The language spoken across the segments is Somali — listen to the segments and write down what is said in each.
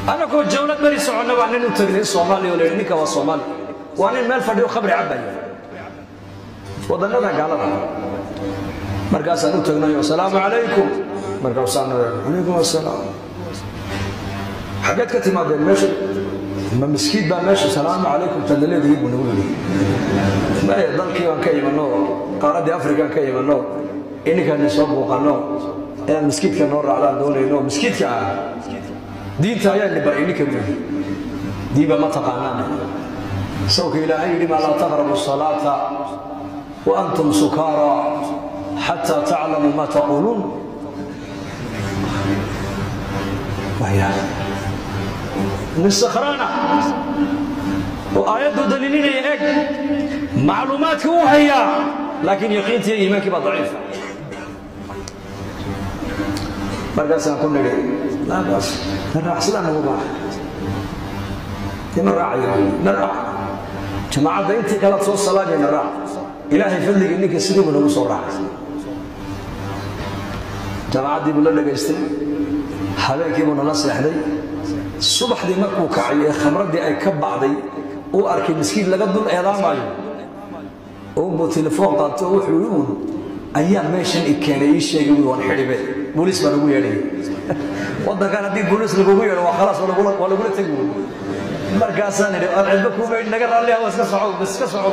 anagoo jawlad beri soconna baa nin u tagnay soomaaliya oo layidhi ninka waa soomaali waa nin meel fadhiyo khamri cabaya wadannada gaalada markaasaan u tagnay asalaamu calaykum markaasaan calaykum asalaam xaggeed ka timaadeen meesha ma miskiid baa meesha salaamu calaykum tadaleedii buu nagu yidhi maya dalkii baan ka imanno qaaraddii afrikaan ka imanno ininkaan soo buuqanno inaan miskiidka noo raacdaan doonayno miskiidka ah diinta ayaa nibar ininka buu yidhi diiba ma taqaanaan sawka ilaahay yidhi maa laa taqrabu salaata wa antum sukaara xataa taclamuu ma taquuluun nin sakhraana oo aayaddu daliilinaya eg macluumaadka uu hayaa laakiin yaqiintii iyo iimaankii baa daciifa markaasaan ku nidhi laakaas na raac sidaan nagu baaha ima raacayo na raac jamaacadda intii kalaad soo salaamaya na raac ilaahay fadligii ninka sidii buu nagu soo raacay jamacaddii buu la dhagaystay habeenkii buu nala seexday subaxdii markuu kacay ee khamraddii ay ka bacday uu arkay miskiin laga dul eedaamaayo unbuu telefoon qaato oo wuxuu i uun ayaa meeshan i keenay ii sheegay wi waan xidhibe booliis baa lagu yeedhay waddankan haddii booliis lagugu yeedho waa khalaas waa lagula tegi wy markaasaan idhi aan cidba kuuma naga raalliha waa iska soco iska soco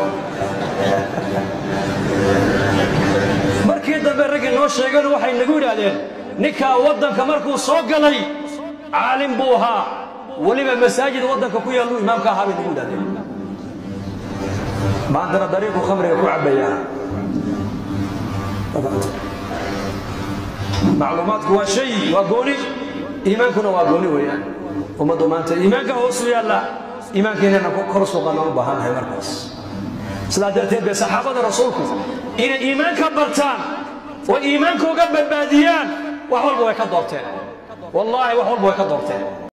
markii dambe raggii noo sheegeen waxay nagu yidhaahdeen ninkaa waddanka markuu soo galay caalim buu ahaa weliba masaajid waddanka ku yaalluu imaamka ahaa bay nagu yidhahdeen maantana dariiquu khamriga ku cabbayaa macluumaadku waa shay waa gooni iimaankuna waa gooni weeyaan ummaddu maanta iimaanka hoosu yaalla iimaankeennana kor suuqana u baahannahay markaas sidaa darteed bay saxaabada rasuulku inay iimaanka bartaan oo iimaankooga badbaadiyaan wax walba way ka doorteen wallaahi wax walba way ka doorteen